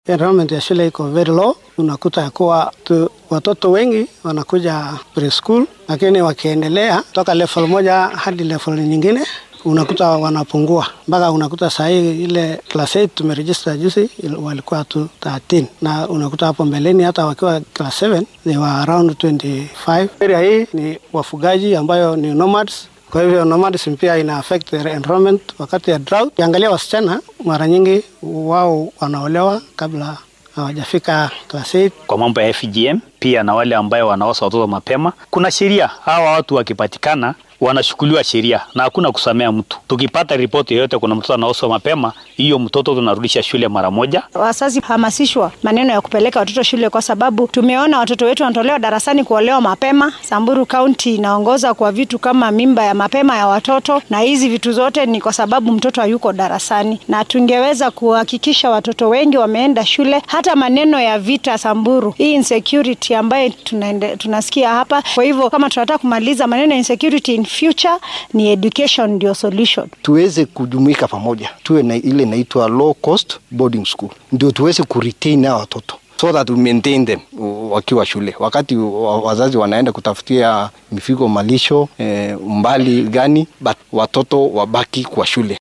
Enrollment ya shule iko very low. Unakuta ya kuwa tu, watoto wengi wanakuja preschool, lakini wakiendelea toka level moja hadi level nyingine unakuta wanapungua mpaka unakuta sahii ile class 8 tumeregister juzi walikuwa tu 13 na unakuta hapo mbeleni hata wakiwa class 7 they were around 25. Area hii ni wafugaji ambayo ni nomads kwa hivyo nomadism pia ina affect their enrollment wakati ya drought. Ukiangalia wasichana mara nyingi wao wanaolewa kabla hawajafika class 8. Kwa mambo ya FGM pia na wale ambayo wanaosa watoto mapema, kuna sheria. Hawa watu wakipatikana wanashukuliwa sheria na hakuna kusamea mtu. Tukipata ripoti yoyote kuna mtoto anaoswa mapema, hiyo mtoto tunarudisha shule mara moja. Wazazi hamasishwa maneno ya kupeleka watoto shule, kwa sababu tumeona watoto wetu wanatolewa darasani kuolewa mapema. Samburu County inaongoza kwa vitu kama mimba ya mapema ya watoto, na hizi vitu zote ni kwa sababu mtoto hayuko darasani, na tungeweza kuhakikisha watoto wengi wameenda shule. Hata maneno ya vita Samburu, hii insecurity ambayo tunaende, tunasikia hapa. Kwa hivyo kama tunataka kumaliza maneno ya insecurity in future, ni education ndio solution. Tuweze kujumuika pamoja, tuwe na ile inaitwa low cost boarding school, ndio tuweze kuretain hao watoto so that we maintain them wakiwa shule. Wakati wazazi wanaenda kutafutia mifugo malisho eh, umbali gani, but watoto wabaki kwa shule.